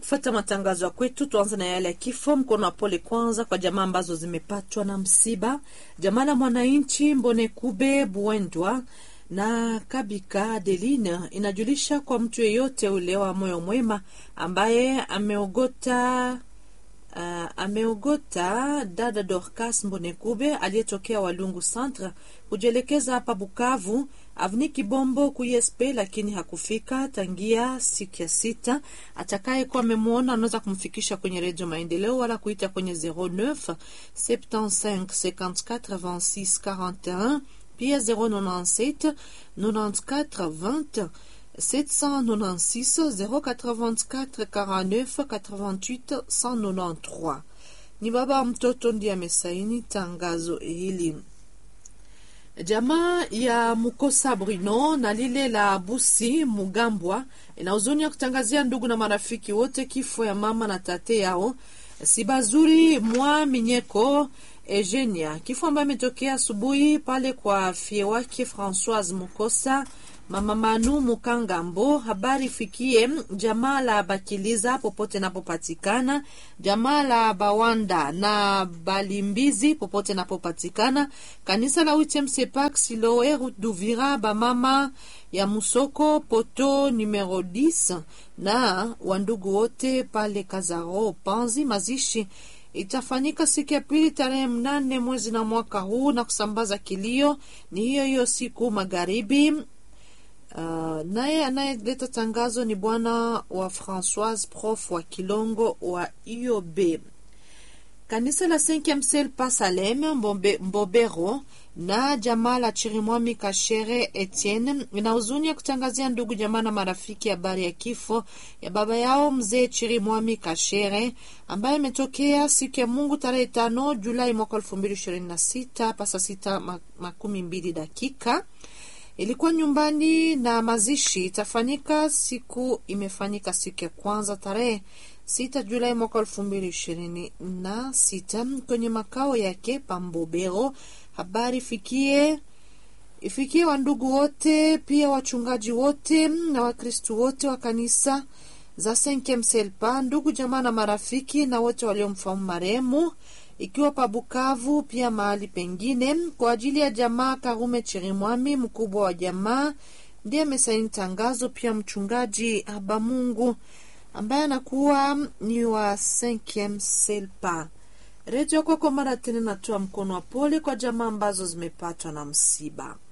kufuata matangazo ya kwetu. Tuanze na yale ya kifo. Mkono wa pole kwanza kwa jamaa ambazo zimepatwa na msiba. Jamaa la mwananchi Mbonekube Buendwa na Kabika Adeline inajulisha kwa mtu yeyote ule wa moyo mwema ambaye ameogota Uh, ameogota dada Dorcas Mbonekube aliyetokea Walungu Centre kujielekeza hapa Bukavu avni Kibombo kuyespe, lakini hakufika tangia siku ya sita. Atakayekuwa amemwona anaweza kumfikisha kwenye Redio Maendeleo wala kuita kwenye 09 75 54 26 41 pia 097 94 20 796 084 49 88 193. Ni baba mtoto ndiye amesaini tangazo hili. Jamaa ya Mukosa Bruno na lile la Busi Mugambwa ina huzuni ya kutangazia ndugu na marafiki wote kifo ya mama na tate yao Sibazuri mwa Minyeko Eugenia, kifo ambayo imetokea asubuhi pale kwa fie wake Francoise Mukosa Mama Manu Mukangambo. Habari fikie jamaa la Bakiliza popote napopatikana, jamaa la Bawanda na Balimbizi popote napopatikana, kanisa la Witemsepak Siloe Route d'Uvira, bamama ya Musoko poto numero 10 na wandugu wote pale Kazaro Panzi. Mazishi itafanyika siku ya pili tarehe mnane mwezi na mwaka huu, na kusambaza kilio ni hiyo hiyo siku magharibi. Uh, naye anayeleta tangazo ni bwana wa Francoise prof wa Kilongo wa IOB. Kanisa la Cinquieme Ciel pa Salem Mbombe, Mbobero na jamaa la Chirimwami Kashere Etienne ina huzuni ya kutangazia ndugu jamaa na marafiki habari ya kifo ya baba yao mzee Chirimwami Kashere ambaye imetokea siku ya Mungu tarehe tano Julai mwaka elfu mbili ishirini na sita pasa sita makumi mbili dakika ilikuwa nyumbani na mazishi itafanyika siku imefanyika siku ya kwanza tarehe sita Julai mwaka elfu mbili ishirini na sita kwenye makao yake Pambobero. Habari fikie ifikie wandugu wote pia wachungaji wote na Wakristu wote wa kanisa za Senkemselpa, ndugu jamaa na marafiki na wote waliomfahamu marehemu ikiwa pa Bukavu pia mahali pengine. Kwa ajili ya jamaa Karume Chirimwami, mkubwa wa jamaa, ndiye amesaini tangazo. Pia mchungaji Habamungu ambaye anakuwa ni wa Cinquieme Selpa. Redio kwako mara tena natoa mkono wa pole kwa jamaa ambazo zimepatwa na msiba.